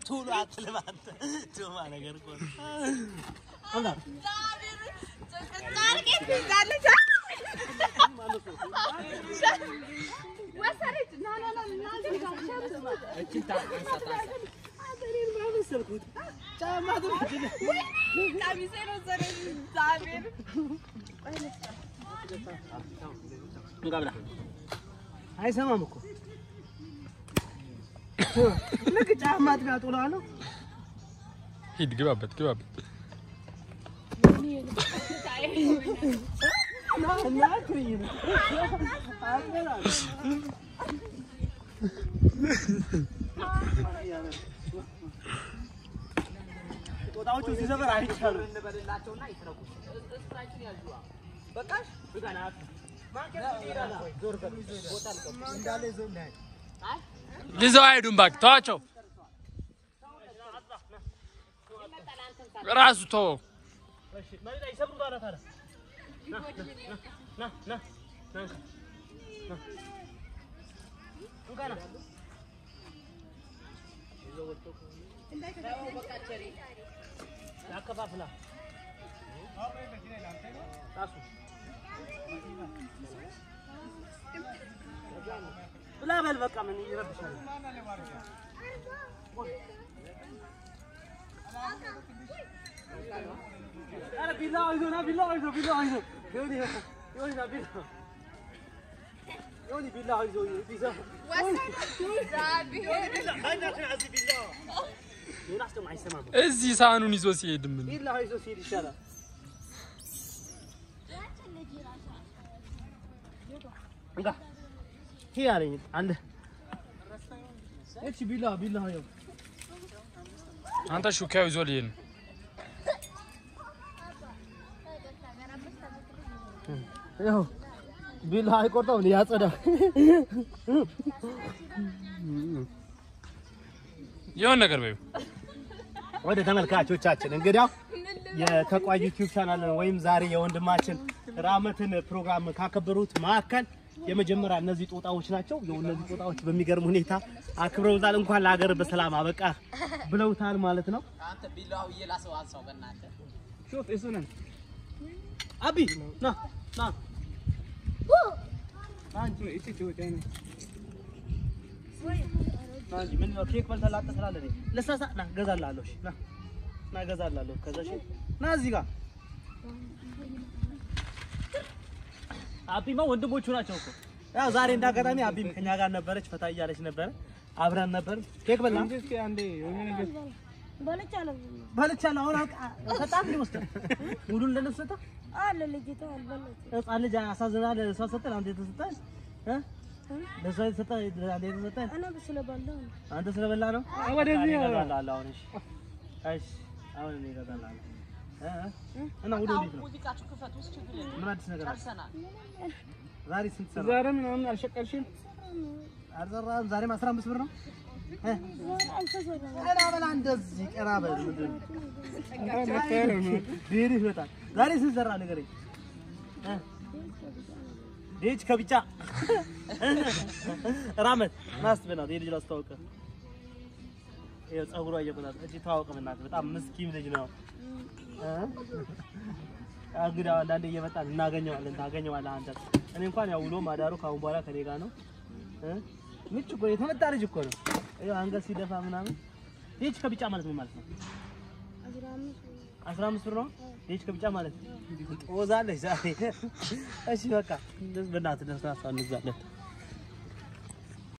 ቶሎ አትልም አንተ ዶማ ነገር እኮ ነው። አምጣ እንካ ብላ። አይሰማም እኮ ልክ ጫማ ጥጋ ጥሏለሁ። ሂድ ግባበት ግባበት። ጦጣዎቹ ሲሰበር አይቻሉም። ይዘው አይሄዱም እባክህ ተዋቸው። ራሱ ተወው። ያከፋፍላ ብላ በል በቃ ምን ይረብሻል? ኧረ ቢላዋ ይዞ ና ቢላዋ ይዞ ቢላዋ ይዞ ዮኒ ዮኒ ና ቢላዋ ዮኒ ቢላዋ ይዞ ይዞ ዮናስ ደግሞ አይሰማም። እዚህ ሳህኑን ይዞ ሲሄድ ምን ቢላዋ ይዞ ሲሄድ ይሻላል። እንካ ይሄ አለኝ አለ እቺ ቢላዋ ቢላዋ ይኸው አንተ ሹካው ይዞ ሊሄድ ነው። ይኸው ቢላዋ አይቆርጠው ያጸዳው የሆነ ነገር በይው። ወደ ተመልካቾቻችን እንግዲያው የተቋይ ዩቲዩብ ቻናል ወይም ዛሬ የወንድማችን ራመትን ፕሮግራም ካከበሩት መካከል የመጀመሪያ እነዚህ ጦጣዎች ናቸው። ያው እነዚህ ጦጣዎች በሚገርም ሁኔታ አክብረውታል። እንኳን ለሀገር በሰላም አበቃ ብለውታል ማለት ነው። ሾፍ እሱ ነን አቢ ና ና አንቺ እቺ ትወጪ ነኝ አንቺ ምን ነው ኬክ በልተህ ላጠ ስላለህ ነኝ ለሳሳ ና እገዛልሃለሁ። እሺ ና ና እገዛልሃለሁ። ከዛ እሺ ና እዚህ ጋር አቢማ ወንድሞቹ ናቸው እኮ ያው ዛሬ እንዳጋጣሚ አቢም ከኛ ጋር ነበረች፣ ፈታ እያለች ነበረ፣ አብረን ነበር። ኬክ በላ በልቻለሁ። አሁን ሰጣት ሊወስድ ሙሉን ለነሱ ሰጠ። ህፃን ልጅ አሳዝናል። እሷ ሰጠን፣ አንተ የተሰጠን እ ለእሷ የተሰጠ አንተ የተሰጠን አንተ ስለበላ ነው። ወደዚህ እገዛልሃለሁ አሁን። እሺ እሺ፣ አሁን እኔ እገዛልሃለሁ እ እ እና ውዶ እንዴት ነው? ምን አዲስ ነገር አለ? ዛሬ ስንት ሰራ? ዛሬ ምናምን አልሸቀልሽም? አልሰራህም? ዛሬም አስራ አምስት ብር ነው። እ? ቀና በላ እንደዚህ ቀና በል። ምንድን ነው? ዴሪህ ይመጣል። ዛሬ ስንት ሰራ ንገረኝ። እ? ዴች ከቢጫ ራመት ናስት በናት የልጅ ላስተዋውቅ ይኸው ፀጉሯ እየቆጣት እጅ ተዋወቅ በእናትህ በጣም ምስኪን ልጅ ነው። እ? እንግዲህ አንዳንዴ እየመጣን እናገኘዋለን ታገኘዋለህ አንተ። እኔ እንኳን ያው ውሎ ማዳሩ ከአሁን በኋላ ከኔ ጋር ነው። እ? ምቹ እኮ ነው፣ የተመታ ልጅ እኮ ነው። ይኸው አንገት ሲደፋ ምናምን። ዴች ከቢጫ ማለት ምን ማለት ነው? አስራ አምስት ብር ነው ዴች ከቢጫ ማለት ጦዛለች ዛሬ። እሺ በቃ በእናትህ ደስ እንግዛለን